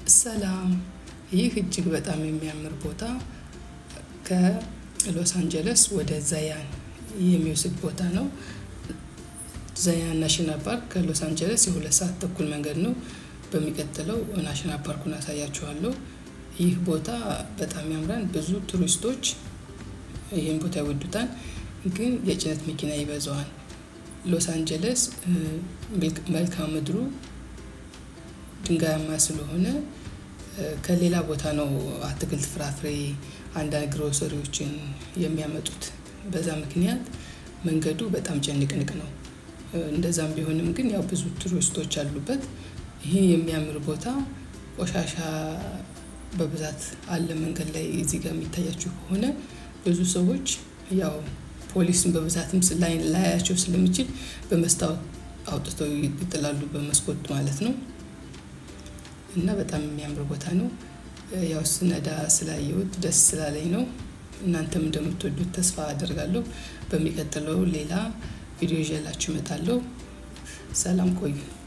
ሰላም ይህ እጅግ በጣም የሚያምር ቦታ ከሎስ አንጀለስ ወደ ዛያን የሚወስድ ቦታ ነው። ዛያን ናሽናል ፓርክ ከሎስ አንጀለስ የሁለት ሰዓት ተኩል መንገድ ነው። በሚቀጥለው ናሽናል ፓርኩን አሳያችኋለሁ። ይህ ቦታ በጣም ያምራል። ብዙ ቱሪስቶች ይህን ቦታ ይወዱታል፣ ግን የጭነት መኪና ይበዛዋል። ሎስ አንጀለስ መልክዓ ምድሩ ድንጋያማ ስለሆነ ከሌላ ቦታ ነው አትክልት፣ ፍራፍሬ፣ አንዳንድ ግሮሰሪዎችን የሚያመጡት። በዛ ምክንያት መንገዱ በጣም ጭንቅንቅ ነው። እንደዛም ቢሆንም ግን ያው ብዙ ቱሪስቶች አሉበት። ይህ የሚያምር ቦታ ቆሻሻ በብዛት አለ መንገድ ላይ። እዚህ ጋር የሚታያችሁ ከሆነ ብዙ ሰዎች ያው ፖሊስን በብዛትም ላያቸው ስለሚችል በመስታወት አውጥተው ይጥላሉ፣ በመስኮት ማለት ነው። እና በጣም የሚያምር ቦታ ነው። ያው ስነዳ ስላየሁት ደስ ስላለኝ ነው። እናንተም እንደምትወዱት ተስፋ አደርጋለሁ። በሚቀጥለው ሌላ ቪዲዮ ይዤላችሁ እመጣለሁ። ሰላም ቆዩ።